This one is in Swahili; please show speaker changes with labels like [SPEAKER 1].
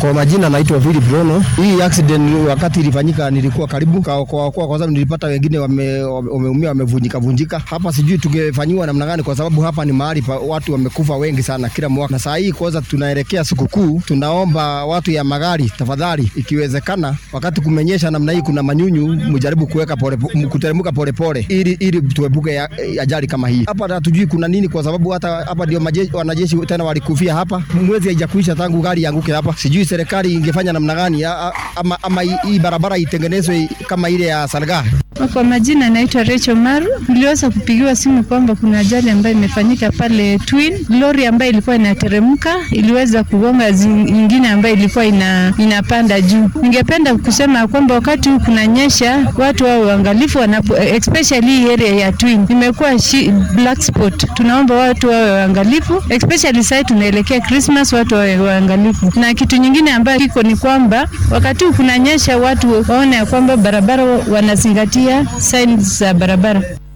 [SPEAKER 1] Kwa majina naitwa Vili Bruno. Hii accident wakati ilifanyika nilikuwa karibu kwa kwa, kwa, kwa sababu nilipata wengine wameumia wame, wamevunjika vunjika. Hapa sijui tungefanyiwa namna gani, kwa sababu hapa ni mahali pa watu wamekufa wengi sana kila mwaka, na saa hii kwanza tunaelekea sikukuu. Tunaomba watu ya magari, tafadhali, ikiwezekana, wakati kumenyesha namna hii, kuna manyunyu, mjaribu kuweka pole, kuteremka polepole ili ili tuepuke ajali kama hii. Hapa hatujui kuna nini, kwa sababu hata hapa ndio wanajeshi tena walikufia hapa, mwezi haijakuisha tangu gari yanguke hapa. Sijui serikali ingefanya namna gani, ama, ama hii barabara itengenezwe kama ile ya Salga.
[SPEAKER 2] Kwa majina naitwa Rachel Maru. Niliweza kupigiwa simu kwamba kuna ajali ambayo imefanyika pale Twin. Lori ambayo ilikuwa inateremka iliweza kugonga nyingine ambayo ilikuwa ina, inapanda juu. Ningependa kusema kwamba wakati huu kunanyesha, watu wao waangalifu, especially hii area ya Twin imekuwa black spot. Tunaomba watu wawe waangalifu, especially sasa tunaelekea Christmas, watu wawe waangalifu. Na kitu nyingine ambayo kiko ni kwamba wakati huu kunanyesha, watu waone ya kwamba barabara wanazingatia signs za barabara.